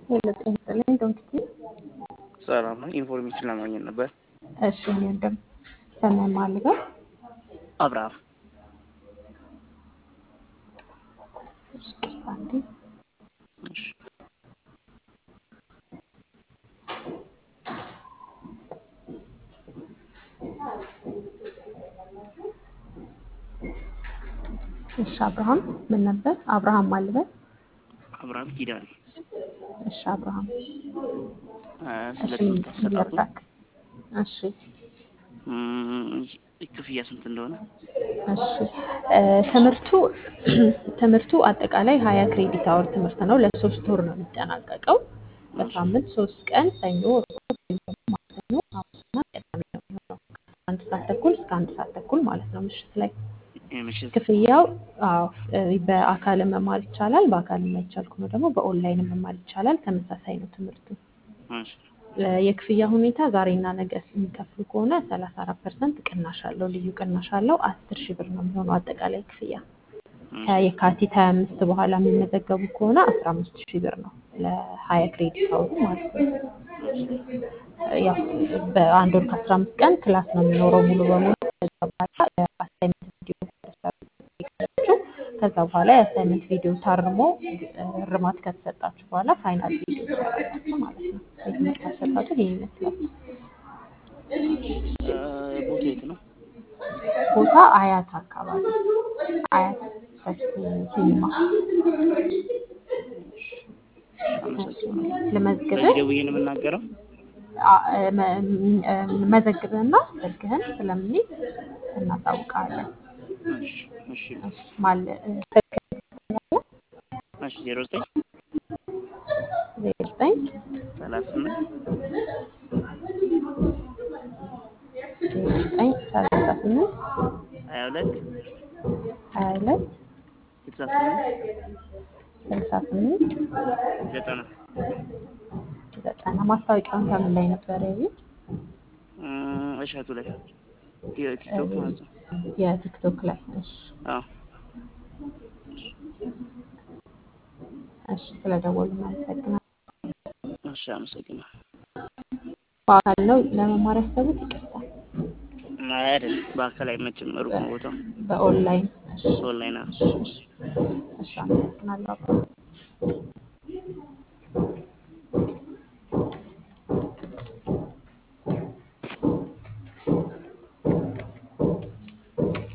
ሄሎ ጤና ይስጥልኝ ዶክቲ ሰላም ነው። ኢንፎርሜሽን ለማግኘት ነበር። እሺ እኔ ወንድም ሰማይ ማልበው አብርሃም እሺ ቅርታ እንዴ እሺ። እሺ አብርሃም ምን ነበር አብርሃም ማልበል አብርሃም ኪዳኔ እሺ አብርሃም እ እሺ ስለ ትምህርት አሰጣጡ ልርዳክ እሺ እም፣ ክፍያ ስንት እንደሆነ እሺ እ ትምህርቱ ትምህርቱ አጠቃላይ ሀያ ክሬዲት አወር ትምህርት ነው። ለሶስት ወር ነው የሚጠናቀቀው። በሳምንት ሶስት ቀን ሰኞ፣ ረቡዕ፣ ወይም ደግሞ ማክሰኞ፣ ሐሙስና ቅዳሜ ነው የሚሆነው። አንድ ሰዓት ተኩል እስከ አንድ ሰዓት ተኩል ማለት ነው ምሽት ላይ የምሽት ክፍያው አዎ እ በአካል መማር ይቻላል። በአካል የማይቻል ከሆነ ደግሞ በኦንላይን መማር ይቻላል። ተመሳሳይ ነው ትምህርቱ። እሺ፣ እ የክፍያ ሁኔታ ዛሬና ነገ የሚከፍሉ ከሆነ 34 ፐርሰንት ቅናሽ አለው። ልዩ ቅናሽ አለው። 10 ሺህ ብር ነው የሚሆነው አጠቃላይ ክፍያ። ከየካቲት 25 በኋላ የሚመዘገቡ ከሆነ 15 ሺህ ብር ነው ለ20 ክሬዲት አወሩ ማለት ነው። ያው በአንድ ወር ከ15 ቀን ክላስ ነው የሚኖረው ሙሉ በሙሉ። ከዛ በኋላ የአሳይመንት ቪዲዮ ከተሰጣችሁ ከዛ በኋላ የአሳይመንት ቪዲዮ ታርሞ እ እርማት ከተሰጣችሁ በኋላ ፋይናል ቪዲዮ ትሰራላችሁ ማለት ነው። የትምህርት አሰጣጡ ይሄን ይመስላል። እ ቦታ የት ነው? ቦታ አያት አካባቢ አያት ሰፊ ሲኒማ አመሰግናለሁ። ልመዝግብህ በዚህ ደውዬ ነው የምናገረው? አ- እ መ- እ መዘግብህና ስልክህን ስለምንይዝ እናሳውቃለን። እሺ፣ እሺ፣ እሺ፣ ማል እ ስልክህን ትሰጠኛለህ? እሺ። ዜሮ ዘጠኝ ዜሮ ዘጠኝ ሰላሳ ስምንት ዜሮ ዘጠኝ ሰላሳ ስምንት ሀያ ሁለት ሀያ ሁለት ስልሳ ስምንት ስልሳ ስምንት ዘጠና ዘጠና ማስታወቂያውን ከምን ላይ ነበር ያዩት? እም፣ እሸቱ ላይ ቲክቶክ ማለት ነው። የቲክቶክ ላይ። እሺ አዎ፣ እሺ፣ ስለደወሉ እናመሰግናለን። እሺ፣ አመሰግናለሁ። በአካል ነው ለመማር ያሰቡት? ይቅርታ አይ አይደለም፣ በአካል አይመችም፣ ሩቅ ነው ቦታው። በኦንላይን። እሺ ኦንላይን ነው። እሺ፣ እሺ፣ አመሰግናለሁ።